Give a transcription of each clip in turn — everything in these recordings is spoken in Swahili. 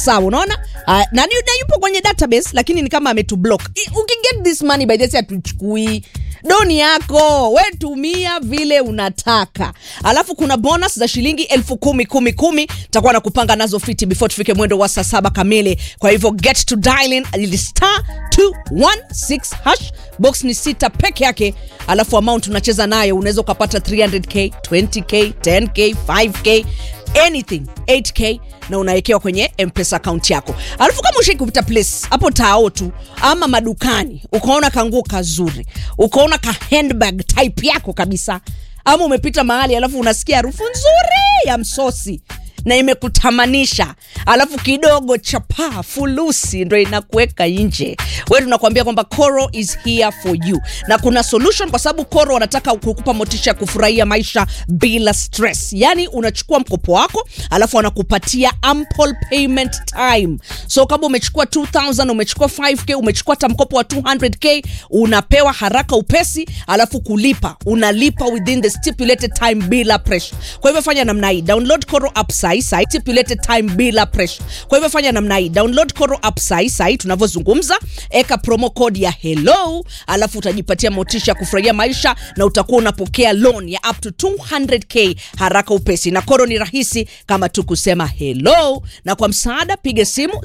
sawa unaona uh, na, ni- na yupo kwenye database lakini ni kama ametublock I- ukiget this money by the way hatuchukui doni yako we tumia vile unataka alafu kuna bonus za shilingi elfu kumi kumi kumi takuwa na kupanga nazo fiti before tufike mwendo wa saa saba kamili kwa hivyo get to dialing ili star 216 hash box ni sita peke yake alafu amount unacheza nayo unaweza ukapata 300k 20k 10k 5k anything 8k na unawekewa kwenye mpesa akaunti yako alafu kama ushai kupita place hapo tao tu ama madukani ukaona kanguo kazuri ukaona ka handbag type yako kabisa ama umepita mahali alafu unasikia harufu nzuri ya msosi na imekutamanisha alafu kidogo chapaa fulusi ndo inakuweka nje we tunakuambia kwamba coro is here for you na kuna solution kwa sababu coro wanataka kukupa motisha ya kufurahia maisha bila stress yaani unachukua mkopo wako alafu wanakupatia ample payment time so kama umechukua 2000 umechukua 5k umechukua hata mkopo wa 200k unapewa haraka upesi alafu kulipa unalipa within the stipulated time bila pressure kwa hivyo fanya namna hii download coro app sai sai stipulated time bila pressure kwa hivyo fanya namna hii download coro app sai sai tunavyozungumza eka promo code ya hello alafu utajipatia motisha ya kufurahia maisha na utakuwa unapokea loan ya up to 200k haraka upesi na koro ni rahisi kama tu kusema hello na kwa msaada piga simu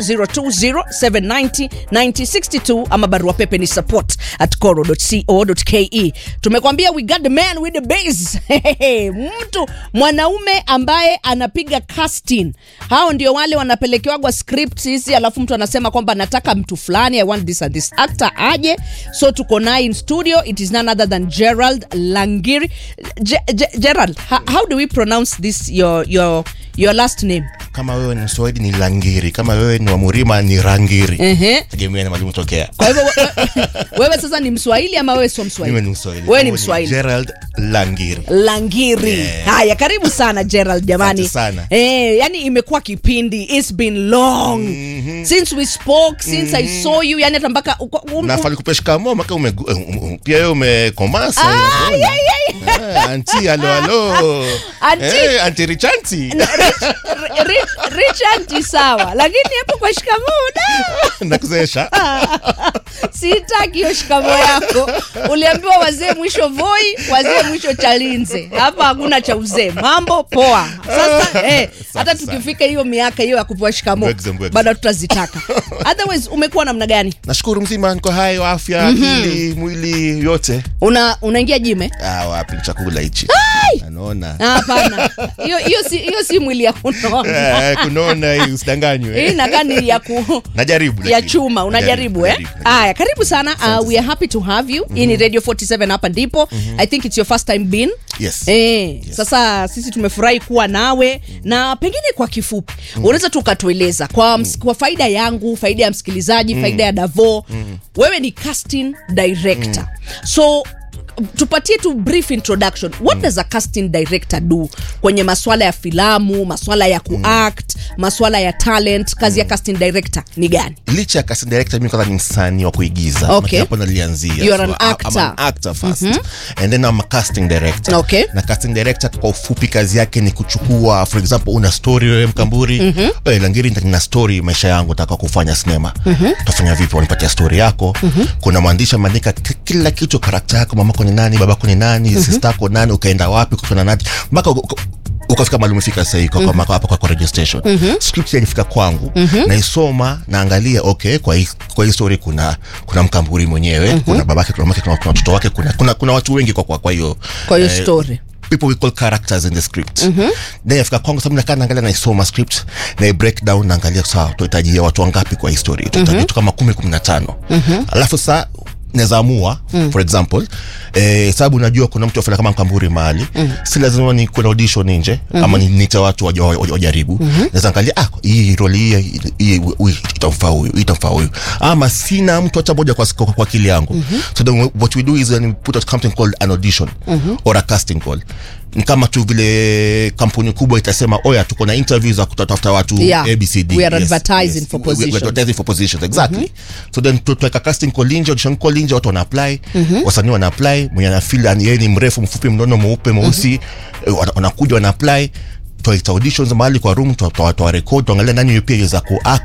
0207909062 ama barua pepe ni support at coro.co.ke tumekwambia we got the man with the base mtu mwanaume ambaye anapiga casting hao ndio wale wanapelekewagwa script hizi alafu mtu anasema kwamba nataka mtu fulani i want this and this actor aje so tuko naye in studio it is none other than gerald langiri Ge- Ge- gerald how, how do we pronounce this your, your, your last name kama wewe ni mswahili ni langiri kama wewe ni wamurima ni rangiri Ehe. tegemea na mwalimu tokea kwa hivyo we- wewe sasa ni mswahili ama wewe sio mswahili mimi ni mswahili wewe ni Kama mswahili gerald langiri langiri Yeah. haya karibu sana gerald jamani Asante sana. eh, yani imekuwa kipindi its been long mm-hmm. since we spoke since mm-hmm. i saw you yani hata mpaka uko- um, nafali kupea shikamo maka ume, um, um, pia wewe umekomasa Ah, inakuona. yeah, yeah, yeah. Ah, anti alo alo Anti. Eh, anti richanti Rich- Rich- richard sawa lakini hapo kwa shikamoo da nakuzesha sitaki hiyo shikamo yako uliambiwa wazee mwisho voi wazee mwisho chalinze hapa hakuna cha uzee mambo poa sasa eh, hata Safi tukifika hiyo miaka hiyo ya kupewa shikamo Mbwekze, mbwekze. bado tutazitaka otherwise umekuwa namna gani nashukuru mzima niko hayo afya akili mwili yote una unaingia jime ah, wapi chakula hichi anaona Ah, hapana hiyo hiyo si hiyo si mwili ya kunona Eh, kunona hii usidanganywe hii nakaa ni ya ku najaribu ya lakini. chuma unajaribu eh najaribu, najaribu. haya karibu sana uh, we are happy to have you hii ni radio 47 hapa ndipo i think it's your first time being Yes. Eh, sasa sisi tumefurahi kuwa nawe na pengine kwa kifupi unaweza tu ukatueleza kwa, ms- kwa faida yangu faida ya msikilizaji faida ya davo wewe ni casting director so tupatie tu brief introduction what does a casting director do kwenye maswala ya filamu maswala ya kuact maswala ya talent kazi ya casting director ni gani licha ya casting director mimi kwanza ni msanii wa kuigiza Okay. Maana hapo nalianzia You are So, an I- I'm actor. an actor first and then I'm a casting director Okay. na casting director kwa ufupi kazi yake ni kuchukua for example una story wewe mkamburi mm-hmm. langiri nina story maisha yangu nataka kufanya sinema mm-hmm. utafanya vipi wanipatia story yako mm-hmm. kuna mwandishi ameandika ki- kila kitu karakta yako mamako ni nani babako ni nani mm-hmm. sister yako nani ukaenda wapi kukutana nani mpaka uka- uka- ukafika mahali umefika sahii kwa, mm-hmm. hapa kwa, kwa radio station mm-hmm. script ilifika kwangu mm-hmm. naisoma naangalia okay kwa hii, kwa hii story kuna kuna mkamburi mwenyewe mm-hmm. kuna babake kuna mamake kuna kuna watoto wake kuna, kuna, kuna watu wengi kwa, kwa, kwa hiyo kwa hiyo eh, story people we call characters in the script mm-hmm. then afika kwangu sababu nakaa naangalia naisoma script na break down naangalia sawa tunahitajia watu wangapi kwa hii story tunahitaji mm-hmm. kama kumi kumi na tano mm-hmm. alafu saa naweza amua mm. for example eh, sababu najua kuna mtu afanya kama mkamburi mahali mm. si lazima ni kuna audition nje mm-hmm. ama ni- niite watu waja- waja- wajaribu mm-hmm. naweza angalia ah, hii roli hii hii huyu itamfaa huyu hii itamfaa huyu ama sina mtu hata moja kwa, kwa, kwa akili yangu mm-hmm. so then what we do is then we put out something called an audition mm-hmm. or a casting call ni kama tu vile kampuni kubwa itasema oya tuko na interview za kutafuta watu Yeah. abcd We are advertising for We- we- we are positions. advertising for positions exactly so then tu- tuweka casting call nje audition call nje watu wana apply wasanii wana apply mwenye anafeel yani yeye ni mrefu mfupi mnono mweupe mweusi eh, wana- wanakuja wana apply twaita auditions mahali kwa room twa- twa- twa record tuangalia nani pia iweza kuact